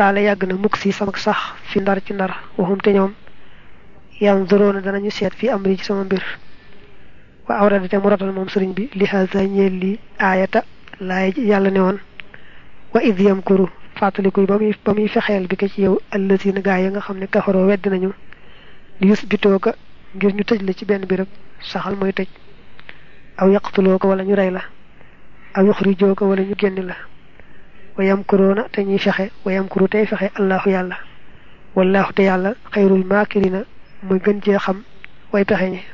taala yàgg na mukk si sama sax fi ndar ci ndar waxum te ñoom yam doroona danañu seet fi amri ci sama mbir wa awrada te mu rotal moom sëriñ bi li haza ñeel li aayata laay yàlla ne woon wa id yamkuru fàttalikuy ba muy ba muy fexeel bi ko ci yow allazina gaa ya nga xam ne kafaroo weddi nañu li yus bitoo ko ngir ñu tëj la ci benn béréb saxal mooy tëj aw yaqtuloo ko wala ñu rey la aw yuxrijoo ko wala ñu génn la wa yamkuruuna te ñuy fexe wa yamkuru tey fexe allahu yàlla wallahu te yàlla xayrul maakirina mooy gën cee xam way pexe ñi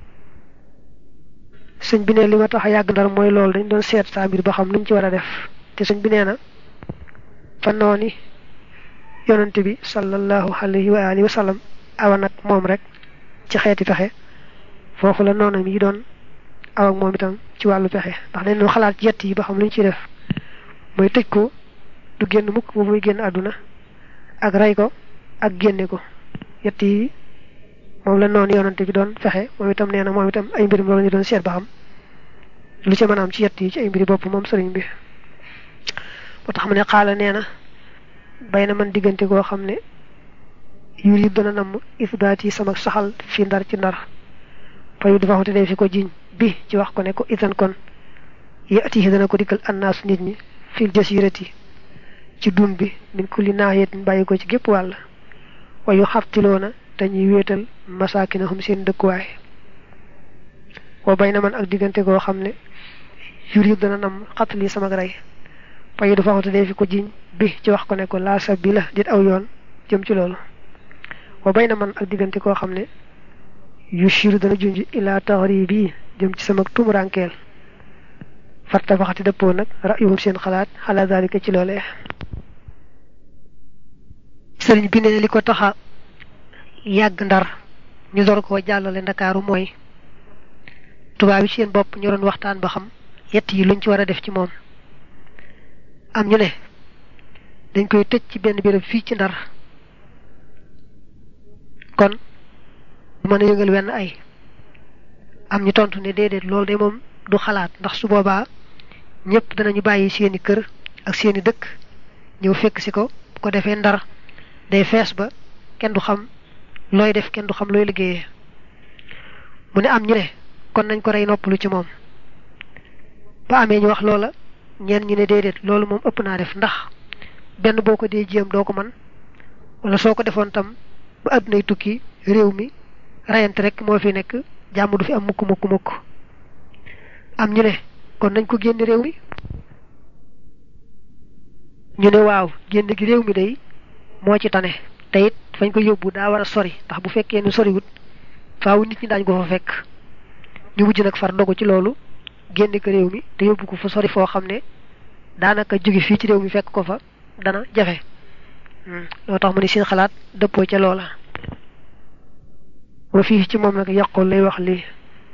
sëñ bi ne li ma tax a yàgg ndar mooy loolu dañ doon seet saa mbir ba xam nuñ ci war a def te sëñ bi nee na fa nooni yonante bi sallallahu alayhi wa alihi wa sallam awa nag moom rek ci xeeti pexe foofu la noonam yi doon aw ak moom itam ci wàllu pexe ndax dañ doon xalaat ci yett yi ba xam luñ ciy def mooy tëj ko du génn mukk boobu muy génn àdduna ak rey ko ak génne ko yett yi moom la noonu yonante bi doon fexe moom itam nee na moom itam ay mbirum loolu ñu doon seet ba xam lu ci mën a am ci yett yi ci ay mbiri bopp moom sëriñ bi moo tax mu ne xaala nee na bay na man diggante koo xam ne yur yi dana namm isbaat yi sama saxal fi ndar ci ndar fayu dafa xamante day fi ko jiñ bi ci wax ko ne ko itan kon yatihi dana ko dikkal annaasu nit ñi fil jasirati ci dun bi min kulli naahiyatin bàyyi ko ci gépp wàll wayu xartiloona dañuy wéetal masaakinahum seen dëkkuwaay wa bay na man ak diggante koo xam ne yur yi dana nam xatali sama rey fayu dafa xamante day fi ko jiñ bi ci wax ko ne ko laa sa bi la dit aw yoon jëm ci loolu wa bay na man ak diggante koo xam ne yu shiru dana junj ilaa taxari bii jëm ci sama tumurankeel farta faxati dëppoo nag ra'yuhum seen xalaat xalaat daalika ci loolee sëriñ bi ne li ko taxa yàgg ndar ñu door koo jàllale ndakaaru mooy tubaab yi seen bopp ñu doon waxtaan ba xam yett yi luñ ci war a def ci moom am ñu ne dañ koy tëj ci benn béréb fii ci ndar kon du mën a yëngal wenn ay am ñu tontu ne déedéet loolu de moom du xalaat ndax su boobaa ñëpp danañu bàyyi seeni kër ak seeni dëkk ñëw fekk si ko bu ko defee ndar day fees ba kenn du xam looy def kenn du xam looy liggéeyee mu ne am ñu ne kon nañ ko rey noppalu ci moom ba amee ñu wax loola ñeen ñu ne déedéet loolu moom ëpp naa def ndax benn boo ko dee jéem doo ko man wala soo ko defoon tam ba àddunay tukki réew mi rayante rek moo fi nekk jàmm du fi am mukk mukk mukk am ñu ne kon nañ ko génn réew mi ñu ne waaw génn gi réew mi day moo ci tane te it fañ ko yóbbu daa war a sori ndax bu fekkee ne soriwut faaw nit ñi daañ ko fa fekk ñu mujj nag far dogu ci loolu génne ko réew mi te yóbbu ko fa sori foo xam ne daanaka jóge fii ci réew mi fekk ko fa dana jafe loo tax mu ne seen xalaat dëppoo ca loola wa fii ci moom nag yàqul lay wax lii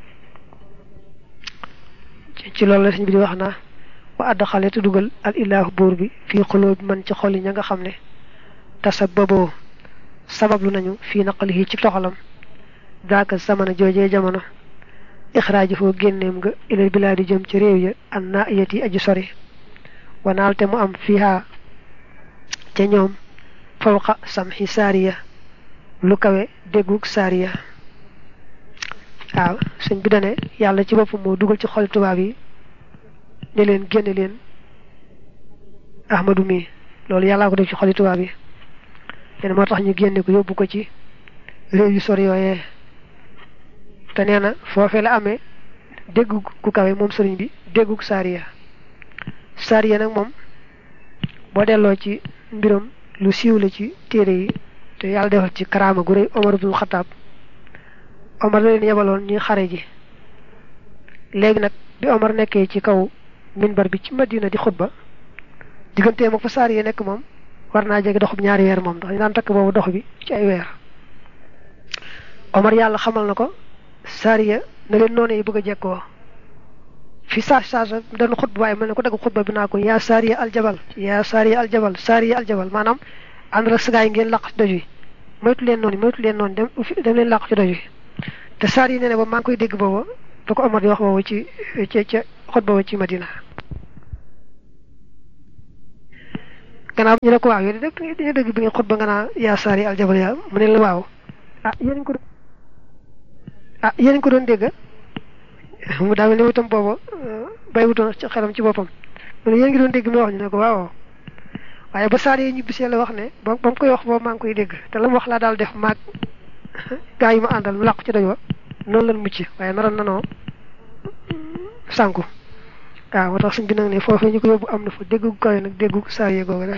ci loolu la sëñ bi di wax naa wa àdd xale te dugal al ilaahu buur bi fii xuloo bi man ci xol yi ña nga xam ne tasababoo sabablu nañu fii naqalihi ci toxalam daaka zamana joojee jamono ixraaji foo génneem nga ilal bilaadi jëm ci réew ya an naa iyat yi aju sori wanaal te mu am fiihaa ca ñoom fawqa samxi saariya lu kawe déggug saariya waaw sëñ bi dane yàlla ci boppam moo dugal ci xol tubaab yi ne leen génne leen ahmadu mi loolu yàllaa ko def ci xoli tubaab yi leen moo tax ñu génne ko yóbbu ko ci réew yu sori yooyee te nee na foofee la amee déggu ku kawe moom sëriñ bi déggug saariya saariya nag moom boo delloo ci mbiram lu siiw la ci téere yi te yàlla defal ci karaama gu rëy Omar ibnul Xataab Omar la leen yebaloon ñuy xare ji léegi nag bi Omar nekkee ci kaw minbar bi ci Madina di xutba digganteem ak fa saar yi nekk moom war naa jege doxub ñaari weer moom ndax ñu daan takk boobu dox bi ci ay weer Omar yàlla xamal na ko saariya na leen noonu yi bëgg a jekkoo fi saa saa sa doon xutba waaye mel ne ko dagg xutba bi naa ko yaa saariya aljabal yaa saariya aljabal saariya aljabal maanaam ànd la sagaay ngeen làq ci doj wi moytu leen noonu moytu leen noonu dem dem leen làq ci doj wi te saar yi nee na ba maa ngi koy dégg booba ba ko Omar di wax boobu ci ca ca xutba ba ci Madina gannaaw ñu ne ko waaw yéen dëgg dañu dëgg bi nga xutba nga naa yaa saari aljabal yaa mu ne la waaw ah yéen ko ah yéen ko doon dégg mu daa mel ni itam booba bay wutoon ci xelam ci boppam mu ne yéen ngi doon dégg mi wax ñu ne ko waaw waaye ba saar yi ñibbisee la wax ne ba ba mu koy wax boobu maa ngi koy dégg te la mu wax laa daal def maag gaa yi ma àndal mu làqu ci doj wa noonu lan mucc waaye naroon nanoo sànku waaw moo tax suñ bi nag ne foofee ñu ko yóbbu am na fa déggu kawe nag déggu saar yi googu de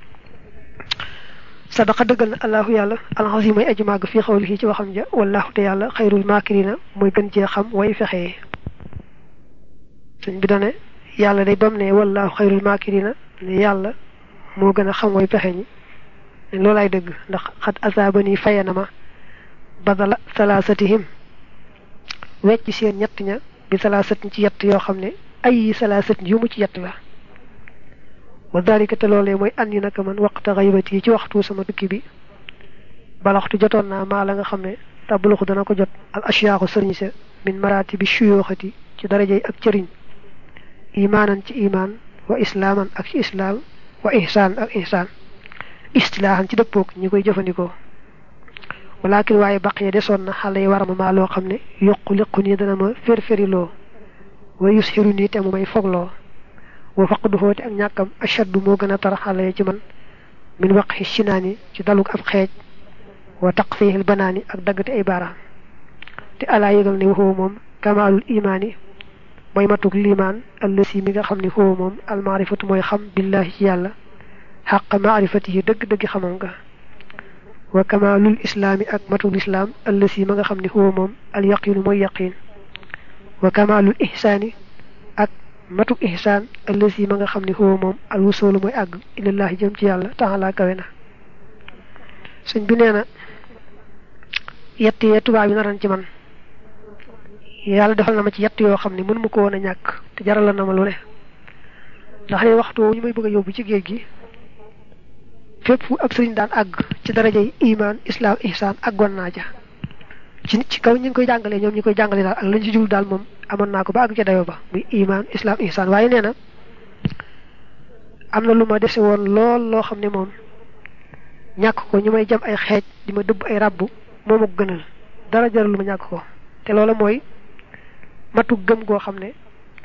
sadaqa dëggal na allahu yàlla alxasim may aji màgg fii xawli ci waxam ja wallahu te yàlla xayrul maakirina mooy gën cee xam way fexee suñ bi dane yàlla day bam ne wallahu xayrul maakirina ne yàlla moo gën a xam way pexe ñi ne loolaay dëgg ndax xat asaabani fayana ma badala salaasatihim wecc seen ñett ña bi salaasatin ci yett yoo xam ne ay salaasatin yu mu ci yett la wa dalika te loolee mooy an yi naka man waqta xaybati yi ci waxtu sama tukki bi balaxtu jotoon naa maa la nga xam ne tabluxu dana ko jot al ashyaaxu sëriñ sa min maraati bi shuyooxati ci darajay ak cëriñ imaanan ci imaan wa islaaman ak ci islaam wa ihsaan ak ihsaan istilaahan ci dëppoog ñi koy jëfandikoo walakin waaye baqiya desoon na xale yi warama maa loo xam ne yokku liqu nii dana ma fér-fériloo wa yusxiru nii te mu may fogloo wa faqdu xoote ak ñàkkam ashaddu moo gën a tar xale yi ci man min waqi sinaani ci daluk ab xeej wa taqfiihil banaani ak daggate ay baaraam te alaa yëgal ne waxoo moom kamaalul imaani mooy matuk liimaan allësi mi nga xam ne xoo moom almaarifatu mooy xam billahi ci yàlla xaq maarifatihi dëgg-dëgg xamam nga wa kamaalul islaami ak matuk lislaam allësi ma nga xam ne xoo moom al yaqiinu mooy yaqiin wa kamaalul ihsaani ak matuk ihsaan allësi ma nga xam ne xoo moom al wusoolu mooy àgg ilallahi jëm ci yàlla taala kawe na sëñ bi nee na yett yee tubaab yi naran ci man yàlla defal na ma ci yett yoo xam ne mën mu ko woon a ñàkk te jaral na ma lu ne ndax ne waxtu woowu ñu may bëgg a yóbbu ci géej gi fépp fu ab sëriñ daan àgg ci darajay iman islam ihsaan àggoon naa ja ci ci kaw ñu ngi koy jàngalee ñoom ñi koy jàngalee daal ak lañ ci jul daal moom amoon naa ko ba àgg ca dayo ba muy iman islam ihsaan waaye nee na am na lu ma dese woon lool loo xam ne moom ñàkk ko ñu may jam ay xeej di ma dëbb ay rabbu moo ma ko gënal dara jaral lu ma ñàkk ko te loola mooy matu gëm goo xam ne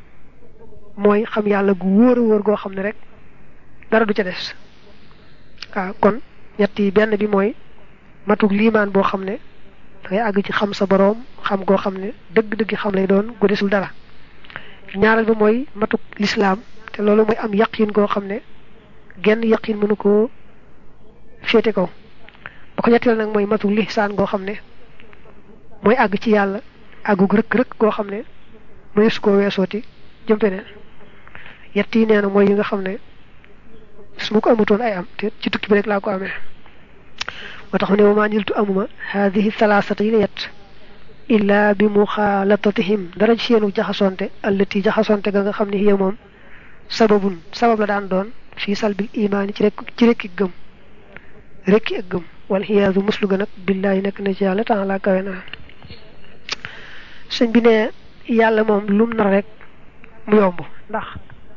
mooy xam yàlla gu wóor a wóor goo xam ne rek dara du ca des waaw kon ñett yi benn bi mooy matug liimaan boo xam ne dangay àgg ci xam sa boroom xam goo xam ne dëgg-dëgg xam lay doon gu desul dara ñaareel bi mooy matug lislaam te loolu mooy am yaqin goo xam ne genn yaqin mënu koo féete kaw ba ko ñetteel nag mooy matug lihsaan goo xam ne mooy àgg ci yàlla àggug rëkk-rëkk goo xam ne mënees koo weesooti jëm feneen yett yi nee na mooy yi nga xam ne su ma ko amutoon ay am te ci tukki bi rek laa ko amee moo tax mu ne wamaa niltu amuma haadihi salaasata yi la yett illaa bi muxaalatatihim dara ci seenu jaxasonte allati jaxasonte ga nga xam ne hiya moom sababun sabab la daan doon fii salbil imaani ci rek ci rekki gëm rekki ak gëm wal xiyaasu muslu ga nag billaahi nekk na ci yàlla taala kawe naa sëñ bi ne yàlla moom lum nar rek mu yomb ndax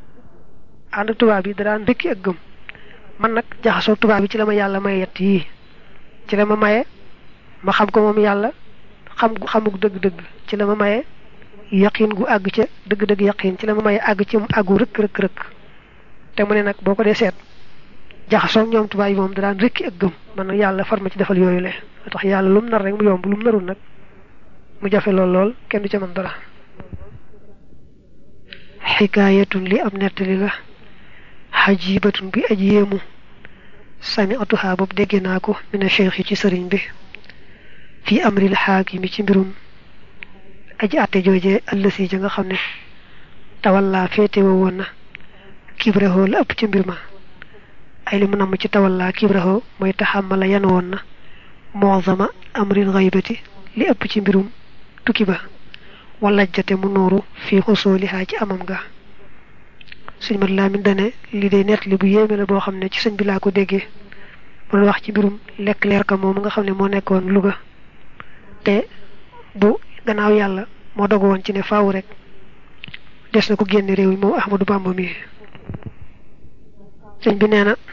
ànd tubaab yi da daan rekki ak gëm man nag jaxasoo tubaab yi ci la ma yàlla may yett yii ci la ma maye ma xam ko moom yàlla xam gu xamuk dëgg-dëgg ci la ma maye yaqin gu àgg ca dëgg-dëgg yaqin ci la ma maye àgg ci mu àggu rëkk rëkk rëkk te mu ne nag boo ko dee seet jaxasoo ñoom tubaab yi moom da daan rekki ak gëm man nag yàlla far ma ci defal yooyu le tax yàlla lum nar rek mu yomb lum narul nag mu jafe lool lool kenn du ca mën dara xikaayatun li am nettali la xajibatun bi aj yéemu sami atuhaa boobu dégg naa ko mina cheikh yi ci sëriñ bi fii amril xaakimi ci mbirum aji àtte joojee ëllësi ja nga xam ne tawallaa féete woo woon na kibrahoo la ëpp ci mbir ma ay li mu namm ci tawallaa kibrahoo mooy taxamala yan woon na moozama amril xaybati li ëpp ci mbirum tukki ba walajjate mu nooru fii xusoolihaa ci amam ga sëñ mat laamin dane li day nett li bu yéeme la boo xam ne ci sëñ bi laa ko déggee mu doon wax ci mbirum lekk leer ka moom nga xam ne moo nekkoon Louga te bu gannaaw yàlla moo dogu woon ci ne faaw rek des na ko génne réew mi moom Ahmadou Bamba mi sëñ bi nee na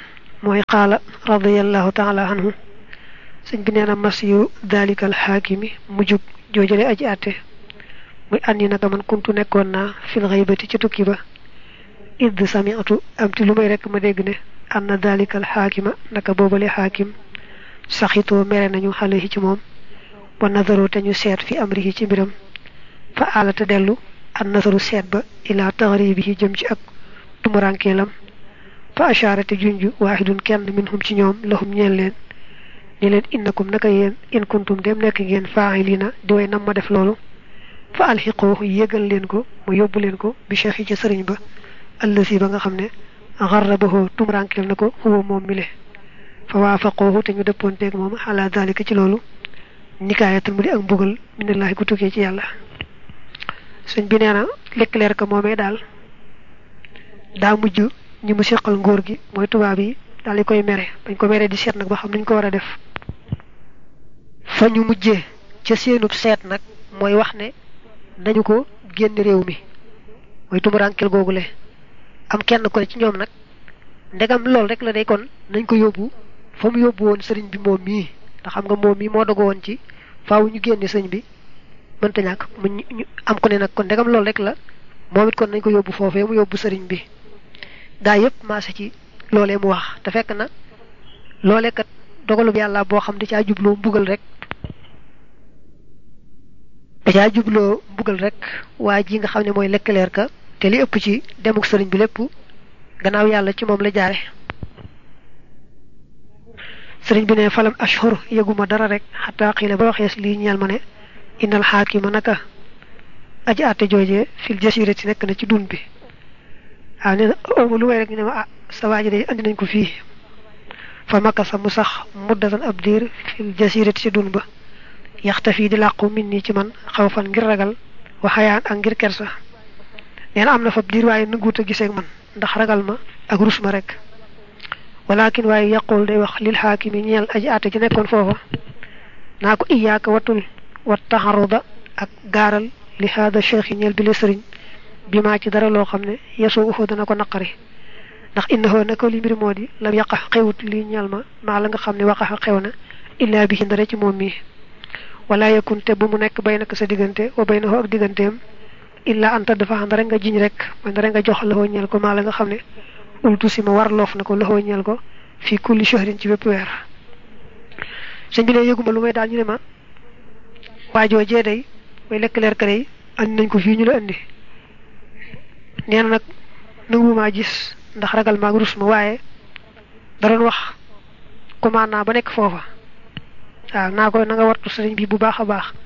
mooy qaala radiallahu taala anhu sëñ bi nee na masiyu dalika alxaakimi mujjub joojale aji àtte muy andi naka man kuntu nekkoon naa fil xaybati ci tukki ba idd samiatu am ti lu may rekk ma dégg ne anna dalika alxaakima naka boobale xaakim saxitoo mere nañu xale yi ci moom wa nazaru te ñu seet fi amrihi ci mbiram fa alata dellu an nazaru seet ba ilaa taxribihi jëm ci ak tumurankeelam fa asharate junju waahidun kenn minhum ci ñoom lahum ñeel leen ni leen innakum naka yéen in kuntum dem nekk ngeen faa'ilina di way nam ma def loolu fa alxiqoo yégal leen ko mu yóbbu leen ko bi cheikh yi ca sëriñ ba allasi ba nga xam ne xarrabahu tumurankeel na ko huwa moom mi le fa waafaqoohu te ñu dëppoonteeg moom ala dalika ci loolu nikaayatul mu di ak mbugal minallahi ku tukkee ci yàlla sëñ bi nee na lekk leer ka moomee daal daa mujj ñi mu seqal ngóor gi mooy tubaab yi daal di koy mere bañ ko mere di seet nag ba xam nañ ko war a def fa ñu mujjee ca seenub seet nag mooy wax ne nañu ko génn réew mi mooy tumuraankel googule am kenn ko ci ñoom nag ndegam lool rek la day kon nañ ko yóbbu fa mu yóbbu woon sëriñ bi moom mii ndax xam nga moom mii moo dogo woon ci faaw ñu génne sëñ bi mënta ñàkk mu ñu am ko ne nag kon ndegam lool rek la moom it kon nañ ko yóbbu foofee mu yóbbu sëriñ bi gaa yëpp maase ci loolee mu wax te fekk na loolee kat dogalub yàlla boo xam di caa jubloo mbugal rek da caa jubloo mbugal rek waa ji nga xam ne mooy lekkaleer ka te li ëpp ci demuk sëriñ bi lépp gannaaw yàlla ci moom la jaare sëriñ bi ne falam ashhur yëguma dara rek xataa xiila ba waxees lii ñeel ma ne innal xaakima naka aji àtte joojee fil jasirati nekk na ci dun bi waaw nee na ooma lu may rek ñu ne ma ah sa waaji day andi nañ ko fii fa makka sa mu sax muddatan ab diir fil jasirati ci dun ba yaxta fii di làqu min nii ci man xaw fan ngir ragal waxayaan ak ngir kersa nee na am na fa diir waaye nanguut a gisee ak man ndax ragal ma ak rus ma rek walakin waaye yaqul day wax lil xaakimi ñeel aji àtte ci nekkoon foofa naa ko iyaaka watul wat taxaruda ak gaaral li haada cheikh yi ñeel bi la sëriñ bi maa ci dara loo xam ne yesoo uxoo dana ko naqari ndax innahu nako li mbir moo di lam yàqa xewut li ñeel ma maa la nga xam ne waqaxa xew na illaa bi ndare ci moom mii wala yakun te bu mu nekk bay naka sa diggante wa bay na ak digganteem illaa anta dafa xam ndare nga jiñ rek mooy ndare nga jox loxoo ñeel ko maa la nga xam ne ultu si ma war loof na ko loxoo ñeel ko fii kulli shahrin ci bépp weer sëñ bi ne yëguma lu may daal ñu ne ma waajoo jee day mooy lekk leer ka day andi nañ ko fii ñu la andi nee na nag nangumaa gis ndax ragal maag rus ma waaye da doon wax commandant ba nekk foofa waaw naa ko na nga wartu sëriñ bi bu baax a baax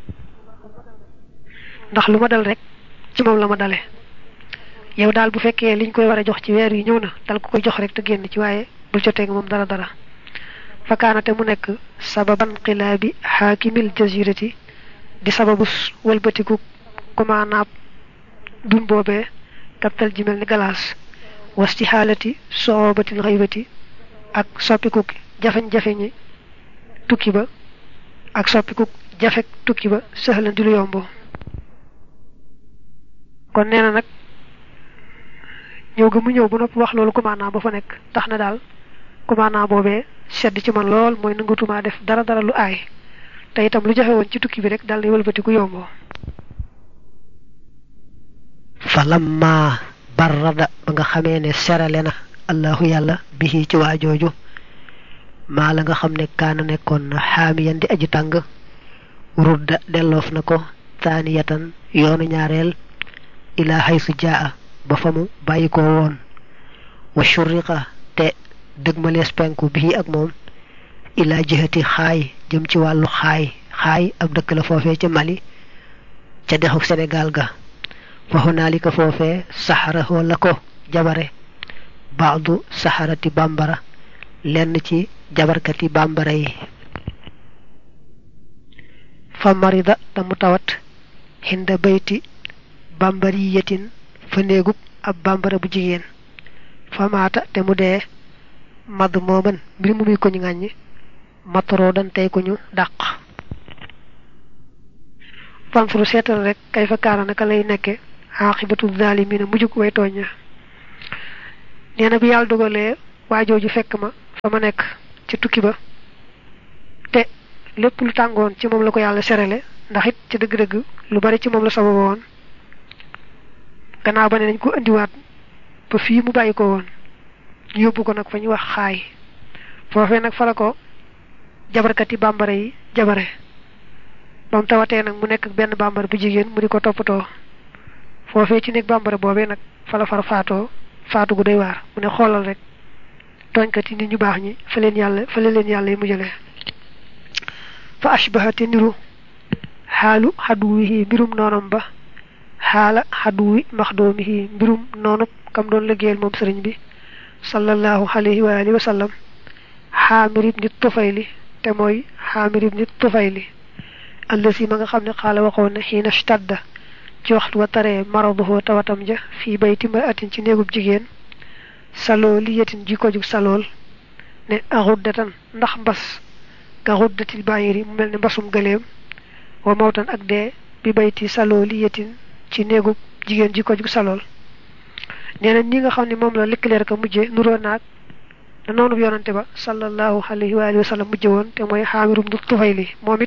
ndax lu ma dal rek ci moom la ma dale yow daal bu fekkee liñ koy war a jox ci weer yi ñëw na dal ko koy jox rek te génn ci waaye bul jotee nga moom dara dara fakaanate mu nekk sababan xilaabi xaakimil jazirati di sababu wëlbatiku commandant dun boobee kaptal ji mel ni galaas wasti xaalati soobatil xaybati ak soppiku jafeñ-jafe ñi tukki ba ak soppiku jafek tukki ba sëxlan di lu yombo kon nee na nag ñëw ga mu ñëw bu nopp wax loolu commandant ba fa nekk tax na daal commandant boobee sedd ci man lool mooy nangatumaa def dara dara lu aay te itam lu jafe woon ci tukki bi rek daal di wëlbatiku yomboo falamma barrada ba nga xamee ne serale na allahu yàlla bihi ci waa jooju maa la nga xam ne kaana nekkoon na xaamiyan di aji tàng rudda delloof na ko taaniyatan yoonu ñaareel ilaa haysu jaa ba fa mu bàyyi ko woon wa shurriqa te dëgmalees penku bii ak moom ilaa jihati xaay jëm ci wàllu xaay xaay ab dëkk la foofee ca Mali ca dexu Sénégal ga fa hunaalika foofee saxarahoo la ko jabare baadu saxarati bambara lenn ci jabarkati bambara yi fa marida te mu tawat xinda bayti bambariyatin fa néegub ab bambara bu jigéen fa maata te mu dee madd mooman mbir mu muy ko ñu ŋàññi mataroo dan tey ko ñu dàq fanfuru seetal rek kay fa kaana naka lay nekke aqibatu zalimina mujjug way tooña nee na bi yàlla dogalee waa jooju fekk ma fa ma nekk ci tukki ba te lépp lu tàngoon ci moom la ko yàlla serale ndax it ci dëgg-dëgg lu bari ci moom la sababa woon gannaaw ba ne nañ ko indiwaat ba fii mu bàyyi ko woon ñu yóbbu ko nag fa ñu wax xaay foofee nag fa la ko jabarkati bambara yi jabare ba mu tawatee nag mu nekk benn bambara bu jigéen mu di ko toppatoo foofee ci nekk bambara boobee nag fa la far faatoo faatu gu doy waar mu ne xoolal rek tooñkat yi nit ñu baax ñi fa leen yàlla fa leen yàlla yi mujjale fa ashbahate niru xaalu xaduwihi mbirum noonam ba xaala xaduwi maxdoomihi mbirum noonub kam doon liggéeyal moom sëriñ bi sallallahu alayhi wa alihi wa sallam xaamir ibni tufayli te mooy xaamir ibni tufayli allasi ma nga xam ne xaala waxoon ne xiina stadda ci waxtu wa taree maraduhoo tawatam ja fii bayti ma atin ci néegub jigéen saloo li yetin ji ko jug salool ne axuddatan ndax mbas ka xuddatil bàyyiri mu mel ne mbasum gëleem wa mawtan ak dee bi bayti saloo li yetin ci néegub jigéen ji ko jug salool nee na ñi nga xam ne moom la lëkkaleer ka mujje nuroo naag da noonu yonante ba sallallahu alayhi wa alihi wa sallam mujje woon te mooy xaamirum du tufayli moom it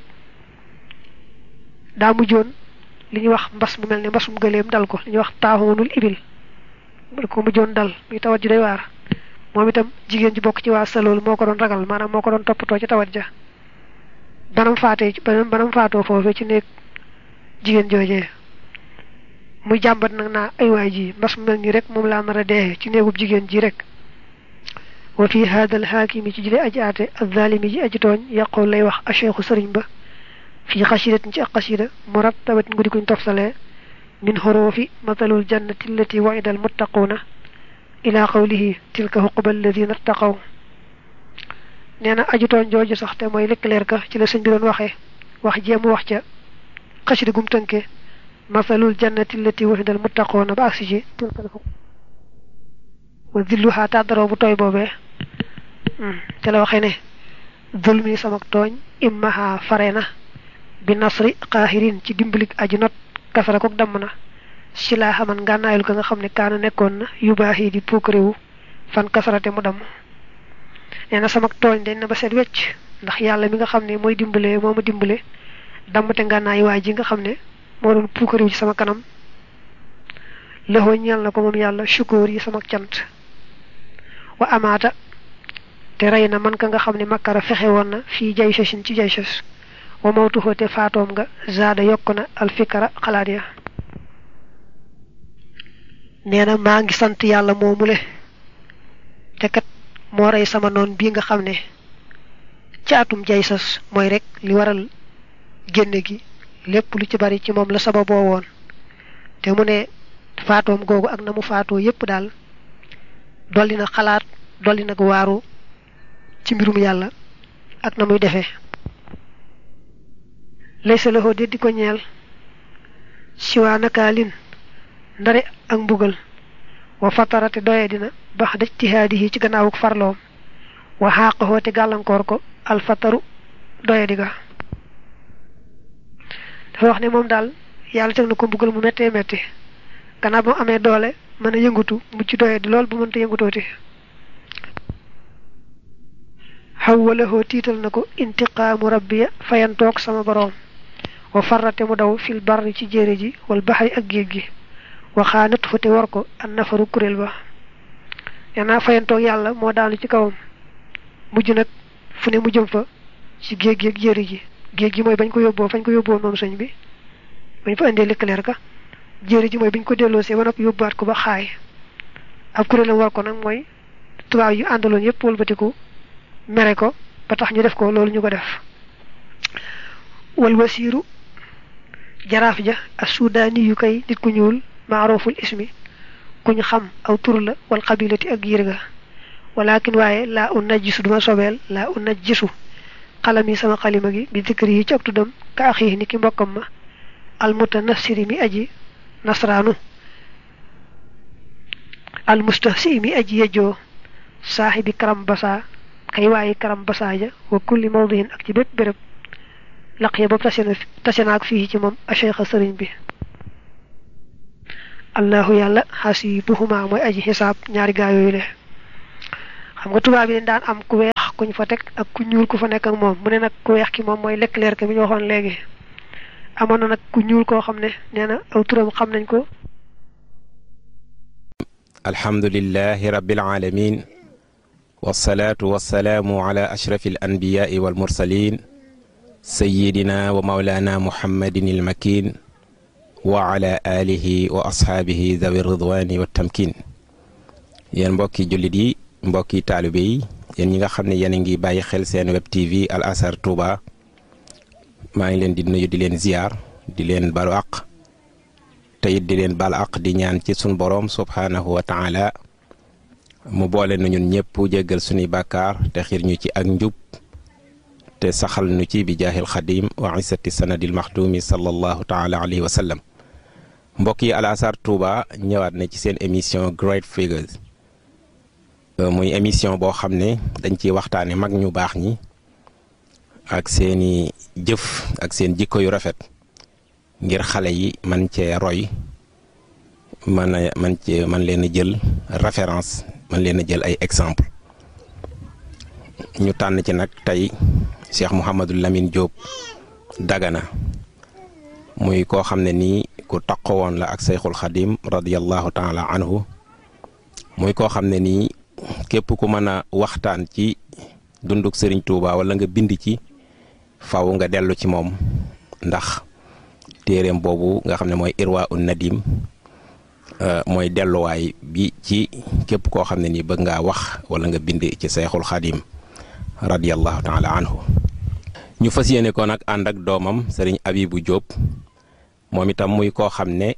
daa mujjoon li ñuy wax mbas mu mel ne mbasum gëleem dal ko li ñuy wax taaxoonul ibil ko mujjoon dal muy tawat ji day waar moom itam jigéen ji bokk ci waa salool moo ko doon ragal maanaam moo ko doon toppatoo ci tawat ja banam faatee banam banam faatoo foofee ci néeg jigéen joojee muy jàmbat nag naa ay waay ji mbas mu mel nii rek moom laa nar a dee ci néegub jigéen ji rek wa fi haadal xaakimi ci jële aji aate azzalimi ji aji tooñ yàqool lay wax acheikhu sëriñ ba fii xasidatin ci ak xasida murattabatin guddi kuñ tofsalee min xoroofi matalul jannati allati waida al muttaquuna ila qawlihi tilka xuquba alladina ttaqaw nee na aju tooñ jooju sax te mooy lëkkaleer ka ci la sëñ bi doon waxee wax jéemu wax ca xasida gum tënke masalul jannati allati waida al muttaquuna ba agsi ci tilka al xuq wa zilluha tàddaroo bu tooy boobee te la waxee ne zulmi sama tooñ immaha fare na bi nasri qaahirin ci dimbalik aji not kasara kook damm na si laa xaman ngànnaayul ka nga xam ne kaana nekkoon na yu baax yi di puukarewu fan kasarate mu damm nee na sama tooñ dañ na ba seet wecc ndax yàlla mi nga xam ne mooy dimbale moo ma dimbale dammate ngànnaay waay ji nga xam ne moo doon puukarewu ci sama kanam lëxoo ñeel na ko moom yàlla sukóor yi sama cant wa amaata te rey na man ka nga xam ne makkara fexe woon na fii jay sasin ci jay sas wa mawtuhu te faatoom nga zaada yokk na alfikara xalaat ya nee na maa ngi sant yàlla moomule te kat moo rey sama noon bii nga xam ne ci atum jay sas mooy rek li waral génne gi lépp lu ci bari ci moom la sababoo woon te mu ne faatoom googu ak na mu faatoo yépp daal dolli na xalaat dolli na waaru ci mbirum yàlla ak na muy defee laysa lahu de di ko ñeel siwaa nakaalin ndare ak mbugal wa fatarate doye dina bax da ijtihaadihi ci gannaawuk farloom wa xaaqahoo te gàllankoor ko alfataru doye di ga dafa wax ne moom daal yàlla teg na ko mbugal mu méttee métti gannaaw ba mu amee doole mën a yëngutu mucc doye di lool bu mënta yëngutooti xawwalahoo tiital na ko intiqaamu rabbiya fayantoog sama boroom wa farrate mu daw fil barri ci jéere ji wal baxari ak géej gi waxaanat fu te war ko an nafaru kuréel ba yanaa fayantoog yàlla moo daanu ci kawam mujj nag fu ne mu jëm fa ci géej gi ak jéere ji géej gi mooy bañ ko yóbboo fañ ko yóbboo moom sëñ bi bañ fa indee lëkkaleer ka jéere ji mooy biñ ko delloosee ba noppi yóbbuwaat ko ba xaay ab kuréelam war ko nag mooy tubaab yu àndaloon yépp wëlbatiku mere ko ba tax ñu def ko loolu ñu ko def wal wasiiru jaraaf ja as sudaani yu kay nit ku ñuul maaroful ismi ku ñu xam aw tur la wal xabilati ak yir ga walakin waaye laa un najjisu duma sobeel laa un najjisu xalam yi sama xalima gi bi dikri yi ci ak tuddam ka axii ni ki mbokkam ma almuta nasiri mi aji nasraanu almustahsi mi aji yejjoo saaxibi karam basa kay waaye karam basa ja wa kulli mawdihin ak ci bépp béréb laq ya boobu tase na tase naak fii ci moom acheikha sëriñ bi allahu yàlla xasibuhuma mooy aji xisaab ñaari gaa yooyu le xam nga tubaab yi daan am ku weex kuñ fa teg ak ku ñuul ku fa nekk ak moom mu ne nag ku weex ki moom mooy lekk leer ke mi ñu waxoon léegi amoon na nag ku ñuul koo xam ne nee na aw turam xam nañ ko alhamdulillahi rabbil alamin wasalaatu wasalaamu ala ashrafi al anbiyaai wal mursalin sayidina wa maulana muhammadin il makin wa ala alihi wa ashaabihi dawi ridwani wa tamkin yéen mbokki jullit yi mbokki taalibe yi yéen ñi nga xam ne yéen a ngi bàyyi xel seen web tv al azhar touba maa ngi leen di nuyu di leen ziyaar di leen balu àq te it di leen balu àq di ñaan ci sun boroom subhaanahu wa taala mu boole nu ñun ñëpp jéggal suñuy bàkkaar te xiir ñu ci ak njub te saxal nu ci bi jaahil xadim wa isati sanadil maxdumi sallallahu taala alayhi wa sallam mbokk yi al azhar touba ñëwaat na ci seen émission Great Figures muy émission boo xam ne dañ ciy waxtaane mag ñu baax ñi ak seeni jëf ak seen jikko yu rafet ngir xale yi man cee roy man a man cee man leen a jël référence man leen a jël ay exemple ñu tànn ci nag tey Cheikh Mouhamadou Lamine Diop Dagana muy koo xam ne nii ku taqo woon la ak Seyxul Xadim radiyallahu taala anhu muy koo xam ne nii képp ku mën a waxtaan ci dunduk Sëriñ Tuuba wala nga bind ci faw nga dellu ci moom ndax téeréem boobu nga xam ne mooy irwa un nadim mooy delluwaay bi ci képp koo xam ne nii bëgg ngaa wax wala nga bind ci Seyxul Xadim radiyallahu taala anhu ñu fas yéene ko nag ànd ak doomam Sëriñ Abibu Diop moom itam muy koo xam ne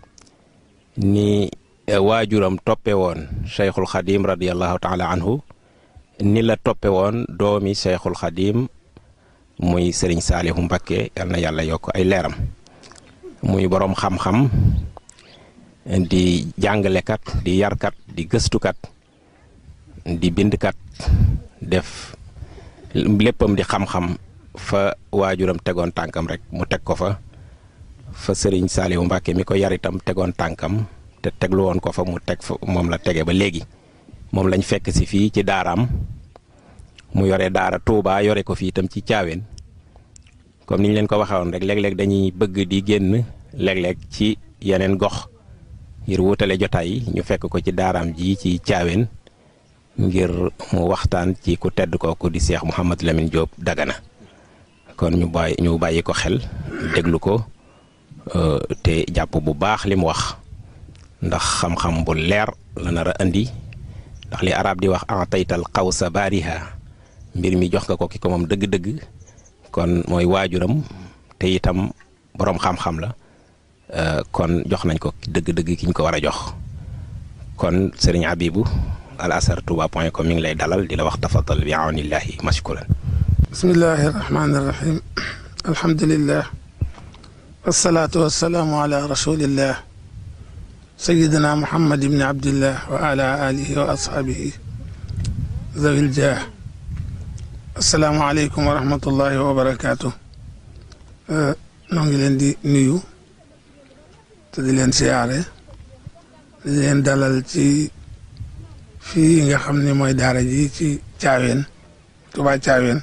ni waajuram toppe woon cheikhul xadim radiallahu taala anhu ni la toppe woon doomi cheikhul xadim muy sëriñ saalihu mbakke yal na yàlla yokk ay leeram muy boroom xam-xam di jàngalekat di yarkat di gëstukat di bindkat def léppam di xam-xam fa waajuram tegoon tànkam rek mu teg ko fa fa sëriñ saalihu mbakke mi ko yaritam tegoon tànkam te teglu woon ko fa mu teg fa moom la tege ba léegi moom lañ fekk si fii ci daaraam mu yore daara Touba yore ko fii itam ci caaween comme niñ leen ko waxee woon rek léeg-léeg dañuy bëgg di génn léeg-léeg ci yeneen gox ngir wutale jotaay yi ñu fekk ko ci daaraam ji ci caaween ngir mu waxtaan ci ku tedd kooku di Cheikh Mouhamadou Lamine Diop Dagana kon ñu bàyyi ñu bàyyi ko xel déglu ko te jàpp bu baax li mu wax. ndax xam-xam bu leer la nar a andi ndax li arab di wax en taytal xaw sa baariha mbir mi jox nga ko ki ko moom dëgg-dëgg kon mooy waajuram te itam boroom xam-xam la kon jox nañ ko dëgg-dëgg ki ñu ko war a jox kon sëriñ Abibu al azhar touba point com mi ngi lay dalal di la wax tafadal bi awnillahi mashkuran bismillahi rahmani rahim alhamdulillah wasalaatu wasalaamu ala rasulillah سيدنا محمد بن عبد الله وعلى آله وأصحابه ذوي الجاه السلام عليكم ورحمة الله وبركاته noo ngi leen di nuyu te di leen siyaare di leen dalal ci fii nga xam ne mooy daara ji ci caaween Tuubaa caaween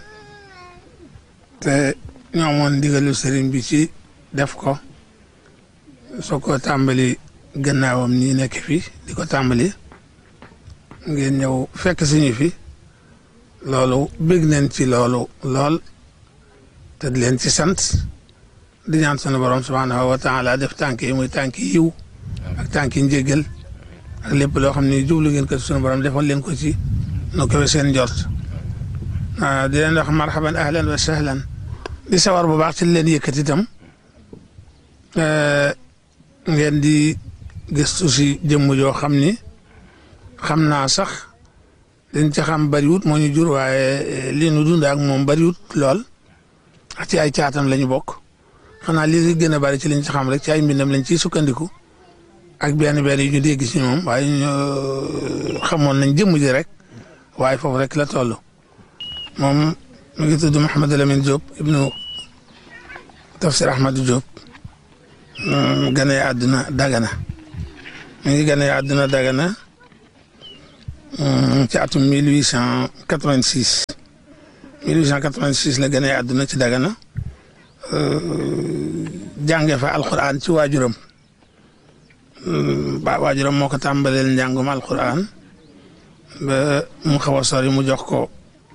te ñoo moon ndigalu sëriñ bi ci def ko soo ko tàmbali gannaawam nii nekk fi di ko tàmbali ngeen ñëw fekk suñu fi loolu bég nañ ci loolu lool te di leen ci sant di ñaan sunu borom subhaanahu wa taala def tànk yi muy tànk yiw ak tànk yi njéggal ak lépp loo xam ne jublu ngeen ko sunu borom defal leen ko ci nu ko seen njort di leen wax marhaban ahlan wa sahlan di sawar bu baax ci leen yëkkati itam ngeen di gëstu si jëmm joo xam ni xam naa sax liñ ci xam bariwut moo ñu jur waaye li nu dund ak moom bariwut lool ak ci ay caatam la ñu bokk xanaa li gën a bari ci liñ ci xam rek ci ay mbindam lañ ciy sukkandiku ak benn benn yu ñu dégg si moom waaye ñu xamoon nañ jëmm ji rek waaye foofu rek la toll moom mi ngi tudd Mouhamadou Lamine Diop ibnu Tafsir Ahmadou Diop gane àdduna Dagana mi ngi gane àdduna Dagana ci atum 1886 1886 la gënee àdduna ci Dagana jànge fa alquran ci waajuram ba waajuram moo ko tàmbaleel njàngum alquran ba mu xaw a sori mu jox ko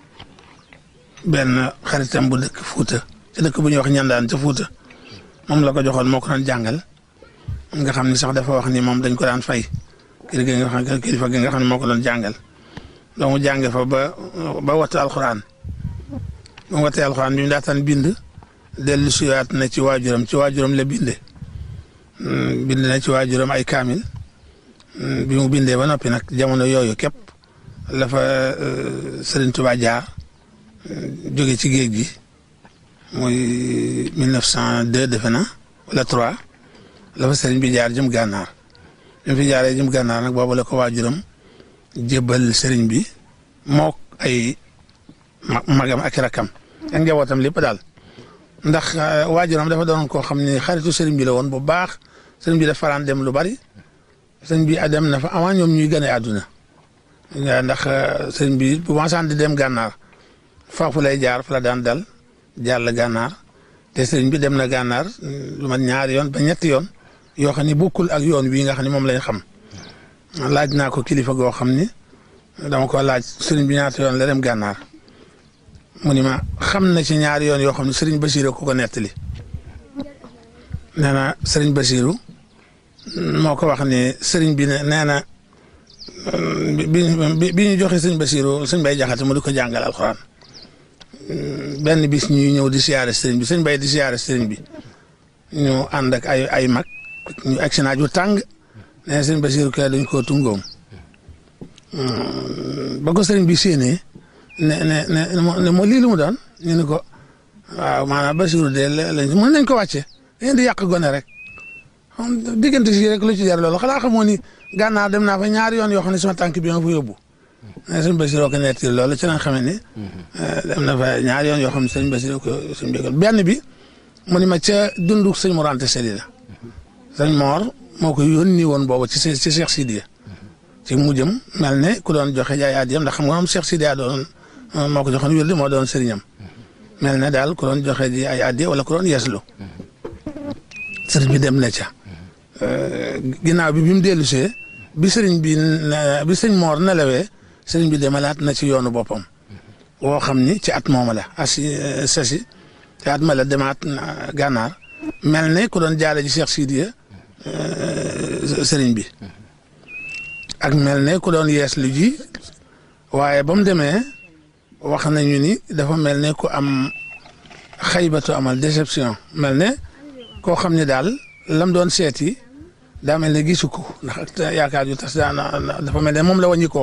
benn xaritam bu dëkk Fuuta ci dëkk bu ñuy wax ñandaan ca Fuuta moom la ko joxoon moo ko doon jàngal nga xam ni sax dafa wax ni moom dañ ko daan fay kër gi nga xam kilifa gi nga xam ne moo ko doon jàngal donc mu jànge fa ba ba wattu alxuraan ba mu wattee alxuraan bi mu daataan bind dellu siwaat na ci waajuram ci waajuram la binde bind na ci waajuram ay kaamil bi mu bindee ba noppi nag jamono yooyu képp la fa Serigne Touba jaar jóge ci géej gi muy 1902 defe na wala 3 la fa Serigne bi jaar jëm gànnaar bi mu fi jaaree jëm gànnaar nag boobu la ko waajuram jébbal Serigne bi mook ay magam ak rakam ak njabootam lépp daal ndax waajuram dafa doon koo xam ne xaritu Serigne bi la woon bu baax Serigne bi dafa faraan dem lu bari Serigne bi dem na fa avant ñoom ñuy gane àdduna ndax Serigne bi bu ma di dem gànnaar foofu lay jaar fa la daan dal jàll gànnaar te Serigne bi dem na gànnaar lu mat ñaari yoon ba ñetti yoon yoo xam ne bokkul ak yoon wi nga xam ne moom lañ xam laaj naa ko kilifa goo xam ni dama ko laaj Serigne bi ñaata yoon la dem gànnaar. mu ni ma xam na ci ñaari yoon yoo xam ne Serigne Bassirou ko ko nettali nee na Serigne Bassirou moo ko wax ni Serigne bi nee na bi bi ñu joxe Serigne Bassirou Serigne Bay Jaxate mu di ko jàngal alxuraan benn bis ñuy ñëw di siyaare Serigne bi Serigne Bay di siyaare Serigne bi ñu ànd ak ay ay mag ñu egg si naaj wu tàng nee na Serigne Bassirou kay dañ koo tungoom ba ko Serigne bi séenee. ne ne ne moo lii lu mu doon ñu ne ko waaw maanaam Basiru de lañ mën nañ ko wàcce ngeen di yàq gone rek diggante si rek lu ci jar loolu xanaa xamoo ni gànnaar dem naa fa ñaari yoon yoo xam ne sama tànk bi nga fa yóbbu ne sëñ Basiru ko netti loolu ci lañ xamee ni dem na fa ñaari yoon yoo xam ne sëñ Basiru ko sëñ bégal benn bi mu ni ma ca dundu sëñ Mor Anta Sali la sëñ Mor moo ko yónni woon boobu ci ci Cheikh Sidiya ci mujjam mel ne ku doon joxe jaay aadiyam ndax xam nga moom Cheikh Sidiya doon moo ko joxoon wérdi moo doon sëriñam mel na daal ku doon joxe ji ay addiya wala ku doon yeeslu sëriñ bi dem na ca ginnaaw bi bi mu dellu see bi sëriñ bi bi sëñ Moor nelawee sëriñ bi demalaat na ci yoonu boppam woo xam ni ci at mooma la asi sasi ci at ma la demaat gànnaar mel ne ku doon jaale ji Cheikh Sidiya sëriñ bi ak mel ne ku doon yeeslu ji waaye ba mu demee wax nañu ni dafa mel ne ku am xaybatu amal déception mel ne koo xam ne daal lam doon seeti daa mel ne gisu ko ndax yaakaar ju tas dafa mel ne moom la wàññi koo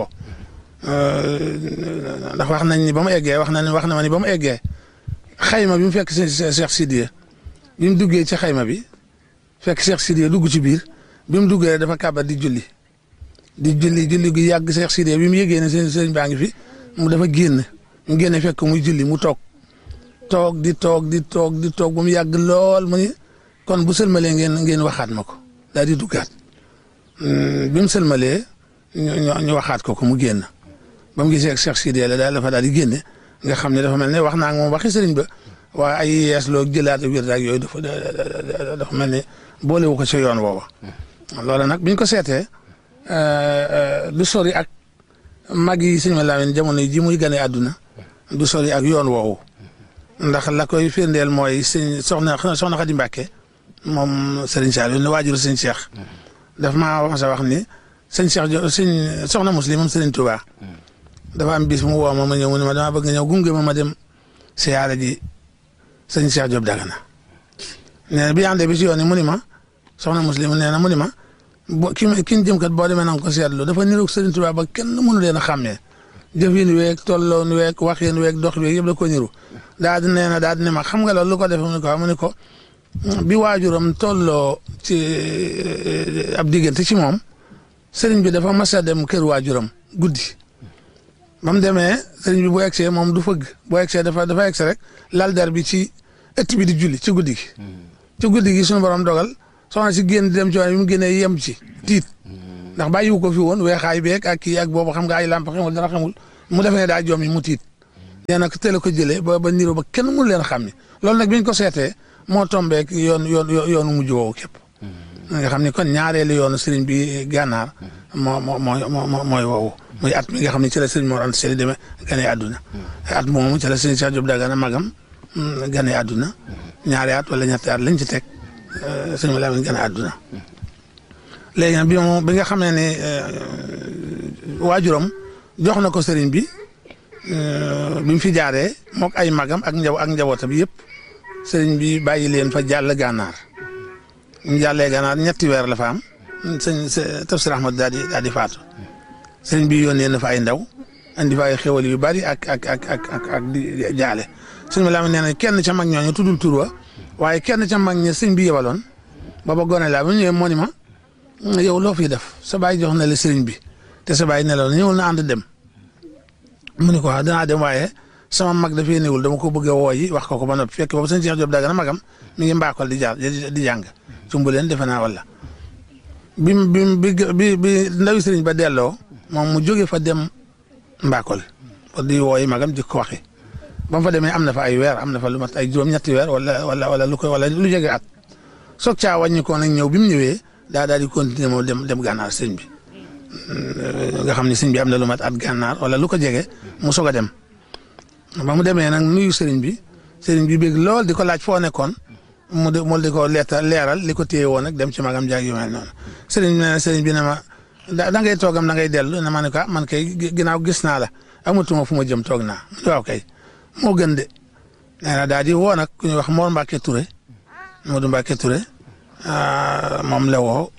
ndax wax nañ ni ba mu eggee wax nañ wax na ma ni ba mu eggee xayma bi mu fekk Cheikh Sidiya bi mu duggee ci xayma bi fekk Cheikh Sidiya dugg ci biir bi mu duggee dafa kàbbat di julli di julli julli gi yàgg Cheikh Sidiya bi mu yëgee ne seen sëñ baa ngi fi mu dafa génn mu génne fekk muy julli mu toog toog di toog di toog di toog ba mu yàgg lool mu ni kon bu sëlmalee ngeen ngeen waxaat ma ko daal di duggaat bi mu sëlmalee ñu ñu waxaat ko ko mu génn ba mu gisee ak Cheikh Sidiya la daal dafa daal di génne nga xam ne dafa mel ne wax naa ak moom waxi sëriñ ba waaye ay yees loo jëlaat ak wér ak yooyu dafa dafa mel ne boolewu ko ci yoon woowa loolu nag biñ ko seetee du sori ak mag yi sëñ Lamin jamono ji muy gane àdduna du sori ak yoon woowu ndax la koy firndeel mooy sëñ soxna soxna Xadi Mbàkke moom sëriñ Saliou ne waajuru sëñ Cheikh daf maa wax sa wax ni sëñ Cheikh jo sëñ soxna muslim moom sëriñ Touba dafa am bis mu woo ma ma ñëw mu ne ma dama bëgg nga ñëw gunge ma ma dem siyaare ji sëñ Cheikh Diop Dagana nee na bi àndee bi si yoon yi mu ni ma soxna muslim nee na mu ni ma bo ki ki ñu jëm kat boo demee na nga ko seetlu dafa niroog Serigne Touba ba kenn mënu leen a xàmmee jëfin weeg tolloon weeg waxin weeg dox weeg yëpp da ko niru daal di nee na daal di ne ma xam nga loolu lu ko def mu ne ko mu ne ko bi waajuram tolloo ci ab diggante ci moom Serigne bi dafa mas a dem kër waajuram guddi ba mu demee Serigne bi bu egsee moom du fëgg bu egsee dafa dafa egsi rek lal der bi ci ëtt bi di julli ci guddi gi ci guddi gi suñu borom dogal soxna si génn di dem ci waaye bi mu génnee yem ci tiit ndax bàyyiwu ko fi woon weexaay beeg ak kii ak boobu xam nga ay lamp xamul dara xamul mu defee ne daa joom yi mu tiit nee na teel a ko jëlee ba ba niroo ba kenn mënu leen xam ni loolu nag biñ ko seetee moo tombeek yoon yoon yoonu mujj woowu képp nga xam ni kon ñaareelu yoonu sëriñ bi gànnaar moo moo moo mooy woowu muy at mi nga xam ne ci la sëriñ Mor Anta Sali demee gane àdduna at moomu ci la sëriñ Cheikh Diop Dagana magam gane àdduna ñaari at wala ñetti at lañ ci teg sëriñ ma Lamin gane àdduna léegi nag bi moom bi nga xamee ne waajuram jox na ko sëriñ bi bi mu fi jaaree mook ay magam ak njaw ak njabootam yëpp sëriñ bi bàyyi leen fa jàll gànnaar ñu jàllee gànnaar ñetti weer la fa am sëñ tafsir Ahmad daal di daal di faatu sëriñ bi yónnee na fa ay ndaw andi fa ay xéwal yu bari ak ak ak ak ak ak di jaale sëñ ma Lamin nee na kenn ca mag ñooñu tuddul tur wa waaye kenn ca mag ña sëñ bi yebaloon booba gone laa ba ñëwee moo ni ma yow loo fiy def sa baay jox na la sëriñ bi te sa baay nelaw na ñëwul na ànd dem mu ne ko waaw danaa dem waaye sama mag dafay néewul dama ko bëgg a woo yi wax ko ko ba noppi fekk boobu sëñ Cheikh Diop Dagana magam mi ngi mbaakol di jaar di jàng cumbu leen defe naa wala bi bi bi bi ndawi sëriñ ba delloo moom mu jóge fa dem mbaakol di woo yi magam di ko waxi ba mu fa demee am na fa ay weer am na fa lu mat ay juróom-ñetti weer wala wala wala lu koy wala lu jege at soog caa wàññi ko nag ñëw bi mu ñëwee daa daal di continuer moom dem dem gànnaar sëñ bi nga xam ne sëñ bi am na lu mat at gànnaar wala lu ko jege mu soog a dem ba mu demee nag nuyu sëriñ bi sëriñ bi bég lool di ko laaj foo nekkoon mu di mu di ko leeta leeral li ko téye woon nag dem ci magam jaag yu mel noonu sëriñ bi ne sëriñ bi ne ma da ngay toogam da ngay dellu ne ma ne ko man kay ginnaaw gis naa la amatuma fu ma jëm toog naa waaw kay moo gën de nee na daal di woo nag ku ñuy wax Mor Mbacke Touré Modou Mbacke Touré moom la woo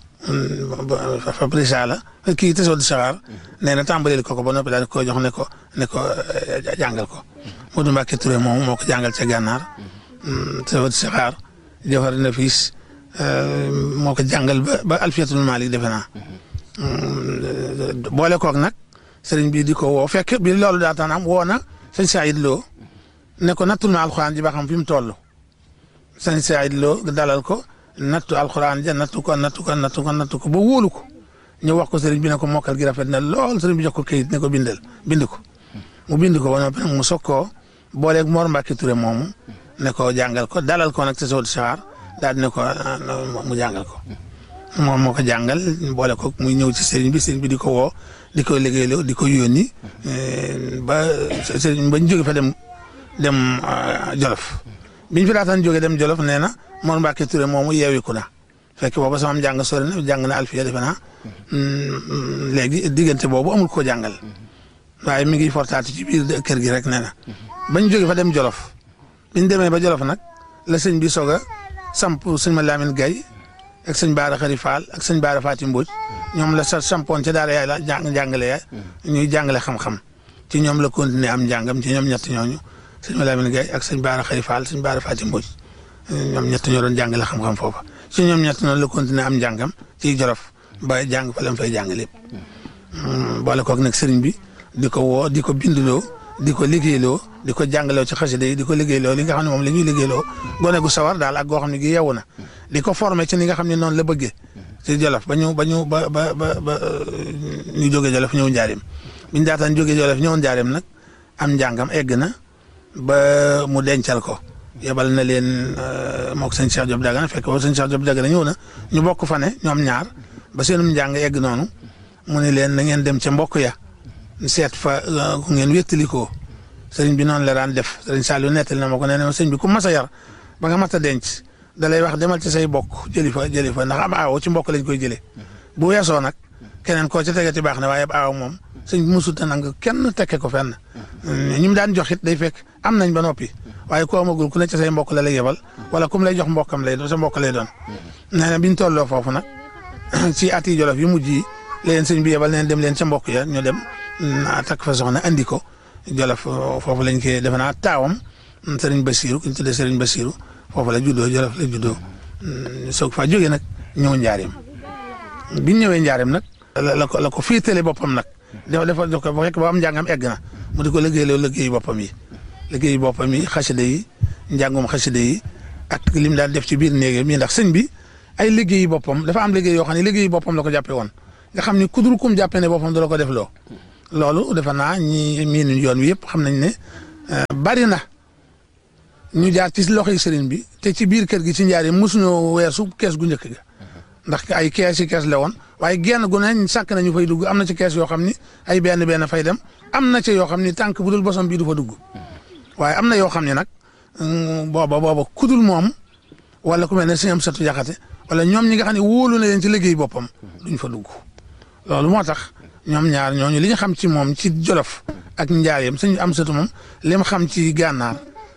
Fabrice la kii Tessot di Saxaar nee na tàmbalil ko ko ba noppi daal di ko jox ne ko ne ko jàngal ko Modou Mbacke Touré moom moo ko jàngal ca gànnaar Tessot di Saxaar Jawhar Nafis moo ko jàngal ba ba Alfiyatul Malik defe naa boole koog nag sëriñ bi di ko woo fekk bi loolu daataan am woo na sëñ Saïd Lo ne ko nattul ma alxuraan ji ba xam fi mu toll sëñ Saïd Lo dalal ko nattu alxuraan ja nattu ko nattu ko nattu ko nattu ko ba wóolu ko ñu wax ko sëriñ bi ne ko mokkal gi rafet na lool sëriñ bi jox ko kayit ne ko bindal bind ko mu bind ko ba noppi nag mu soog koo booleeg Mor Mbacke Touré moomu ne ko jàngal ko dalal ko nag te soo di saxaar daal di ne ko mu jàngal ko moom moo ko jàngal boole ko muy ñëw ci sëriñ bi sëriñ bi di ko woo di ko liggéeyloo di ko yónni ba sëriñ ba ñu jóge fa dem dem Jolof biñ fi daataan jóge dem Jolof nee na Mor Mbacke Touré moomu yeewiku na fekk booba sama njàng sori na jàng na alfiya defe naa léegi diggante boobu amul koo jàngal waaye mi ngi fortaatu ci biir kër gi rek nee na bañ jóge fa dem Jolof biñ demee ba Jolof nag la sëñ bi soog a samp sëñ ma Lamine Gaye ak sëñ Baara Xari Fall ak sëñ Baara Faati Mbodj ñoom la sa sampoon ca daara yaay la jàng jàngale ya ñuy jàngale xam-xam ci ñoom la continuer am njàngam ci ñoom ñett ñooñu sëñ ma Lamine Gaye ak sëñ Baara Xari Fall sëñ Baara Faati Mbodj ñoom ñett ñoo doon jàngale xam-xam foofa ci ñoom ñett noonu la continuer am njàngam ci Jolof ba jàng fa la fay jàng lépp boole koog nag sëriñ bi di ko woo di ko bindloo di ko liggéeyloo di ko jàngaloo ci xasida yi di ko liggéeyloo li nga xam ne moom la ñuy liggéeyloo gone gu sawar daal ak goo xam ne gi yeewu na di ko formé ci ni nga xam ne noonu la bëggee ci Jolof ba ñu ba ñu ba ba ba ba ñu jógee Jolof ñëw njaareem biñ daataan jógee Jolof ñëw njaareem nag am njàngam egg na ba mu dencal ko yebal na leen moog sëñ Cheikh Diop Dagana fekk boobu sëñ Cheikh Diop Dagana ñëw na ñu bokk fa ne ñoom ñaar ba seenum njàng egg noonu mu ne leen na ngeen dem ca mbokk ya seet fa ku ngeen wéttalikoo sëriñ bi noonu la daan def sëriñ Saliou nettali na ma ko nee na sëriñ bi ku mas a yar ba nga mat a denc da lay wax demal ci say bokk jëli fa jëli fa ndax am aawo ci mbokk lañ koy jëlee bu weesoo nag keneen koo ca tegati baax na waaye ab aaw moom sëñ bi musut a nang kenn tekke ko fenn ñi mu daan jox it day fekk am nañ ba noppi waaye ku amagul ku ne ci say mbokk la lay yebal wala kum lay jox mbokkam lay doon sa mbokk lay doon nee na biñ tolloo foofu nag ci ati jolof yu mujj yi leen sëñ bi yebal neen dem leen ca mbokk ya ñu dem takk fa soxna andi ko jolof foofu lañ koy defe naa taawam sëriñ Basiru ku ñu tuddee sëriñ Basiru foofu la juddoo jolof la juddoo soog faa jógee nag ñëw njaareem biñ ñëwee njaareem nag la ko la ko féetale boppam nag dafa dafa jox ko ba fekk ba am njàngam egg na mu di ko liggéeyloo liggéeyu boppam yi liggéeyu boppam yi xasida yi njàngum xasida yi ak lim daan def ci biir néegam yi ndax sëñ bi ay liggéeyu boppam dafa am liggéey yoo xam ne liggéeyu boppam la ko jàppee woon nga xam ni kudul kum jàppee ne boppam du la ko def loo loolu defe naa ñi miinu yoon wi yëpp xam nañ ne bari na ñu jaar ci loxoy sëriñ bi te ci biir kër gi ci njaar yi mosuñoo weesu kees gu njëkk ga ndax ay kees yi kees la woon waaye genn gu ne sàkk nañu fay dugg am na ci kees yoo xam ni ay benn benn fay dem am na ci yoo xam ni tànk bu dul bosom bii du fa dugg waaye am na yoo xam ne nag booba booba kudul moom wala ku mel ne sëñ am satu jaxate wala ñoom ñi nga xam ne wóolu na leen ci liggéey boppam duñ fa dugg loolu moo tax ñoom ñaar ñooñu li ñu xam ci moom ci jolof ak njaareem sëñ am satu moom li mu xam ci gànnaar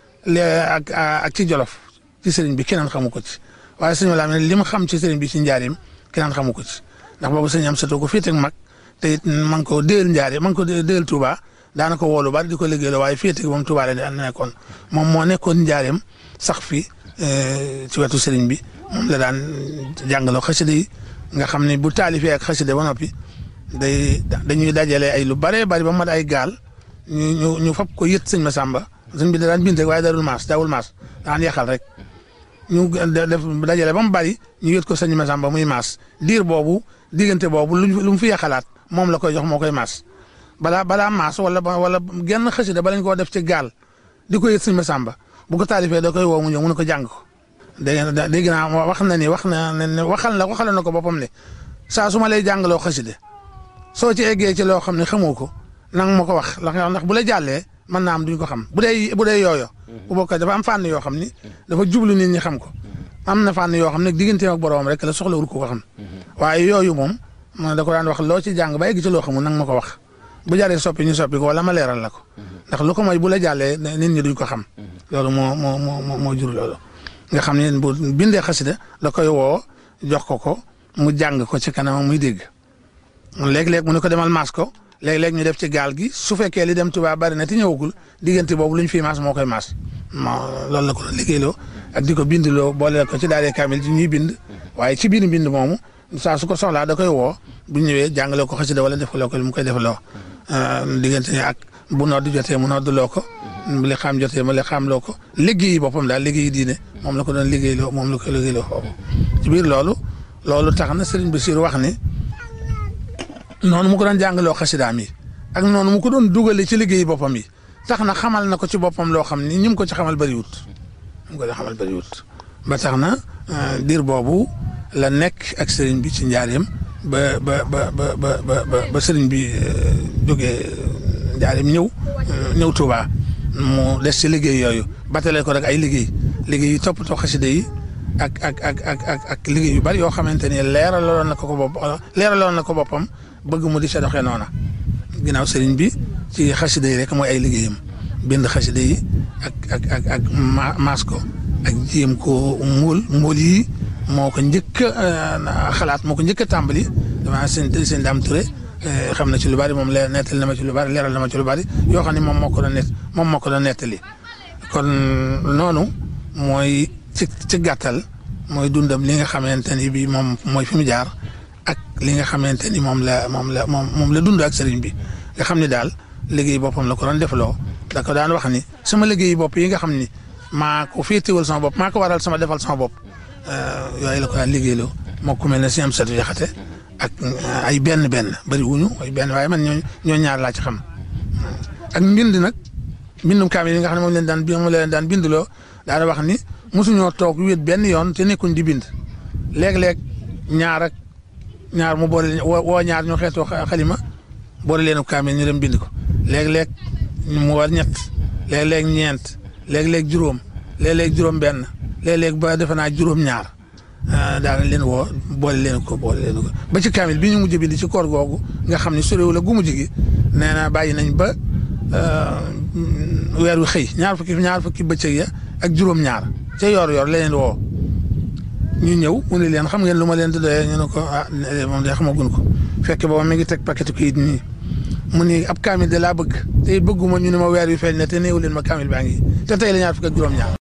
ak ak ci jolof ci sëriñ bi keneen xamu ko ci waaye sëñ Walaam li mu xam ci sëriñ bi ci njaareem keneen xamu ko ci ndax boobu sëñ am satu ko féete ak mag te it ma ngi ko déel njaareem ma ngi ko déel Touba daana ko woolu bari di ko liggéeyaloo waaye féete moom Touba la nekkoon moom moo nekkoon njaareem sax fi ci wetu sëriñ bi moom la daan jàngaloo xasida yi nga xam ne bu taalifee ak xasida ba noppi day dañuy dajale ay lu bare bari ba mat ay gaal ñu ñu ñu fab ko yët sëñ Masamba sëñ bi da daan bind rek waaye darul maas daawul maas daan yaxal rek ñu def dajale ba mu bari ñu yët ko sëñ Masamba muy maas diir boobu diggante boobu lu mu fi yaxalaat moom la koy jox moo koy maas balaa balaa maas wala wala genn xasida ba lañ koo def ci gaal di ko yët sëñ Masamba bu ko taalifee da koy woo mu ñëw mu ne ko jàng ko dégg nga dégg naa wax na ni wax na ne waxal na waxal na ko boppam ne saa su ma lay jàngaloo xaside soo ci eggee ci loo xam ne xamoo ko nang ma ko wax ndax bu la jàllee mën naa am duñ ko xam bu dee bu dee yooyo bu bokk dafa am fànn yoo xam ni dafa jublu nit ñi xam ko am na fànn yoo xam ne digganteem ak boroom rek la soxlawul ko ko xam waaye yooyu moom da ko daan wax loo ci jàng ba egg ci loo xamul nang ma ko wax bu jaree soppi ñu soppi ko wala ma leeral la ko ndax lu ko mooy bu la jàllee nit ñi duñ ko xam loolu moo moo moo moo jur loolu nga xam ne bu bindee xasida da koy woo jox ko ko mu jàng ko ci kanam muy dégg léeg-léeg mu ne ko demal maas ko léeg-léeg ñu def ci gaal gi su fekkee li dem Tuubaa bari na te ñëwagul diggante boobu lu ñu fi maas moo koy maas loolu la ko doon liggéeyloo ak di ko bindloo boole ko ci daal kaamil ci ñuy bind waaye ci biir bind moomu saa su ko soxlaa da koy woo bu ñëwee jàngaloo ko xasida wala defaloo ko mu koy defaloo diggante ak bu nodd jotee mu noddloo ko bu li xam jotee mu li xam loo ko liggéeyi boppam daal liggéeyi diine moom la ko doon liggéeyloo moom la ko liggéeyloo foofu ci biir loolu loolu tax na Serigne Bassirou wax ni noonu mu ko doon jàngaloo xasidaam yi ak noonu mu ko doon dugale ci liggéeyi boppam yi tax na xamal na ko ci boppam loo xam ni ñi mu ko ci xamal bëriwut ñu ko ci xamal bëriwut ba tax na diir boobu la nekk ak Serigne bi ci njaareem ba ba ba ba ba ba Serigne bi jógee njaareem ñëw ñëw Touba. mu des ci liggéey yooyu batale ko rek ay liggéey liggéey yu toppatoo xasida yi ak ak ak ak ak ak liggéey yu bari yoo xamante ni leeraloon na ko ko bopp leeraloon na ko boppam bëgg mu di sa doxee noona ginnaaw sëriñ bi ci xasida yi rek mooy ay liggéeyam bind xasida yi ak ak ak ak maas ko ak jéem ko muul muul yi moo ko njëkk a xalaat moo ko njëkk a tàmbali dama seen seen daam Touré xam na ci lu bari moom leer nettali na ma ci lu bari leeral na ma ci lu bari yoo xam ne moom moo ko doon net moom moo ko doon nettali kon noonu mooy ci ci gàttal mooy dundam li nga xamante ni bii moom mooy fi mu jaar ak li nga xamante ni moom la moom la moom moom la dund ak sëriñ bi nga xam ni daal liggéey boppam la ko doon defloo da ko daan wax ni sama liggéey bopp yi nga xam ni maa ko féetewal sama bopp maa ko waral sama defal sama bopp yooyu la ko daan liggéeyloo moo ku mel ne si am satu jaxate ak ay benn benn bëri wuñu ay benn waaye man ñoo ñoo ñaar laa ci xam ak mbind nag mbindum kaamil yi nga xam ne moom leen daan moom leen daan bindloo daana wax ni mosuñoo toog wéet benn yoon te nekkuñ di bind léeg-léeg ñaar ak ñaar mu boole woo ñaar ñu xeetoo xalima boole leen kaamil ñu dem bind ko léeg-léeg mu war ñett léeg-léeg ñeent léeg-léeg juróom léeg-léeg juróom benn léeg-léeg ba defe naa juróom ñaar daana leen woo boole leen ko boole leen ko ba ci kaamil bi ñu mujj bind ci koor googu nga xam ne soriwul ak gu mujj gi nee na bàyyi nañ ba weer wi xëy ñaar fukki ñaar fukki bëccëg ya ak juróom-ñaar ca yor-yor la leen woo ñu ñëw mu ne leen xam ngeen lu ma leen di doyee ñu ne ko ah moom de xamagun ko fekk booba mi ngi teg paquet kayit nii mu ni ab kaamil de laa bëgg te bëgguma ñu ne ma weer wi feeñ na te néew leen ma kaamil baa ngi te tey la ñaar fukki ak juróom-ñaar.